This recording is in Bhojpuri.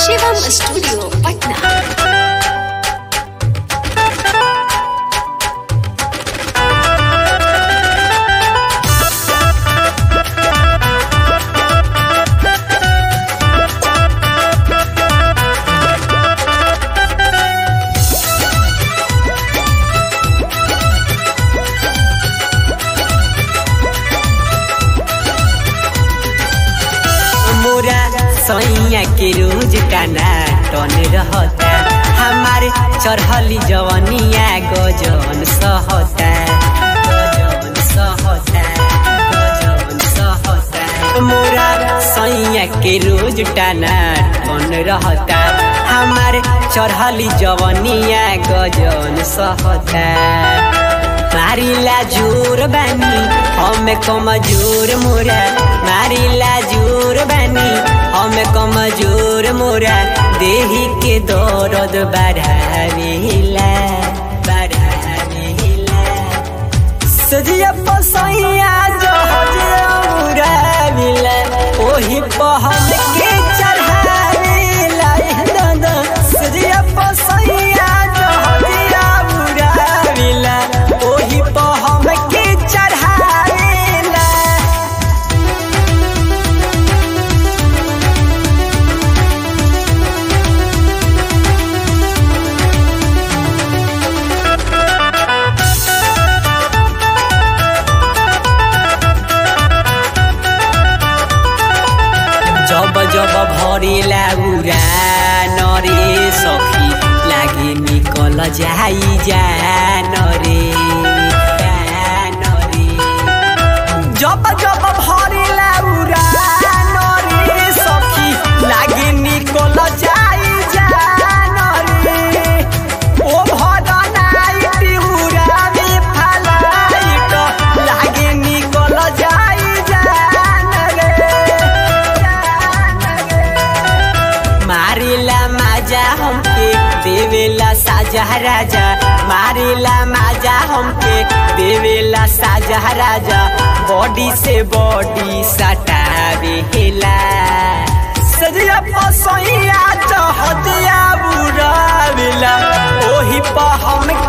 शिवम स्टूडियो पटना मोरा सैया के रोज काना टन रहता हमारे चढ़ली जवनिया गजन सहता गजन सहता गजन सहता मोरा सैया के रोज टाना टन रहता हमारे चढ़ली जवनिया गजन सहता मारिला जोर बानी हमें कमजोर मोरा मारिला जोर बानी हमें कमजोर मोरा देही के दर्द बढ़ावेला बढ़ावेला सजिया पसैया जहजिया उड़ावेला ओही पहल के चढ़ावेला दादा सजिया पसैया जहजिया उड़ावेला ओही पहल के चढ़ावेला जब जब भरेला उरा नरे सखी लागे निकल जाई जान रे जान रे जब जब भरेला उरा नरे सखी लागे निकल जाई जान रे ओ भरनाई पिउरा में फलाइट लागे निकल जाई जान रे मारिला माजा हमके देवेला साजा राजा मारिला माजा हमके देवेला साजा राजा बॉडी से बॉडी सटावेला सजिया पसैया चहदिया बुरावेला ओही पर हम